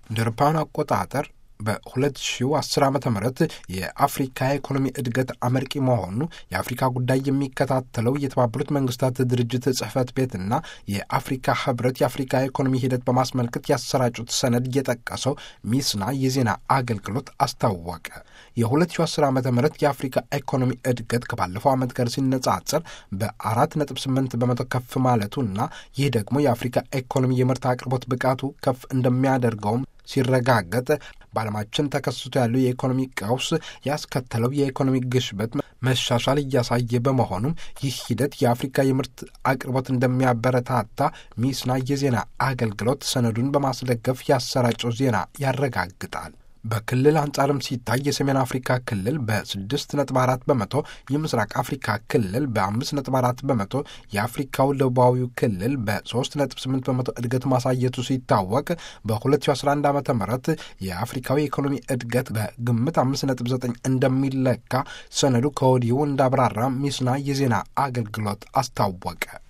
እንደ አውሮፓውያን አቆጣጠር በ2010 ዓ ም የአፍሪካ የኢኮኖሚ እድገት አመርቂ መሆኑ የአፍሪካ ጉዳይ የሚከታተለው የተባበሩት መንግስታት ድርጅት ጽህፈት ቤትና የአፍሪካ ህብረት የአፍሪካ የኢኮኖሚ ሂደት በማስመልከት ያሰራጩት ሰነድ እየጠቀሰው ሚስና የዜና አገልግሎት አስታወቀ። የ2010 ዓ ም የአፍሪካ ኢኮኖሚ እድገት ከባለፈው ዓመት ጋር ሲነጻጸር በ4.8 በመቶ ከፍ ማለቱና ይህ ደግሞ የአፍሪካ ኢኮኖሚ የምርት አቅርቦት ብቃቱ ከፍ እንደሚያደርገውም ሲረጋገጥ በዓለማችን ተከስቶ ያለው የኢኮኖሚ ቀውስ ያስከተለው የኢኮኖሚ ግሽበት መሻሻል እያሳየ በመሆኑም ይህ ሂደት የአፍሪካ የምርት አቅርቦት እንደሚያበረታታ ሚስና የዜና አገልግሎት ሰነዱን በማስደገፍ ያሰራጨው ዜና ያረጋግጣል። በክልል አንጻርም ሲታይ የሰሜን አፍሪካ ክልል በስድስት ነጥብ አራት በመቶ የምስራቅ አፍሪካ ክልል በአምስት ነጥብ አራት በመቶ የአፍሪካው ደቡባዊው ክልል በሶስት ነጥብ ስምንት በመቶ እድገት ማሳየቱ ሲታወቅ በ2011 ዓ ም የአፍሪካዊ የኢኮኖሚ እድገት በግምት አምስት ነጥብ ዘጠኝ እንደሚለካ ሰነዱ ከወዲሁ እንዳብራራ ሚስና የዜና አገልግሎት አስታወቀ።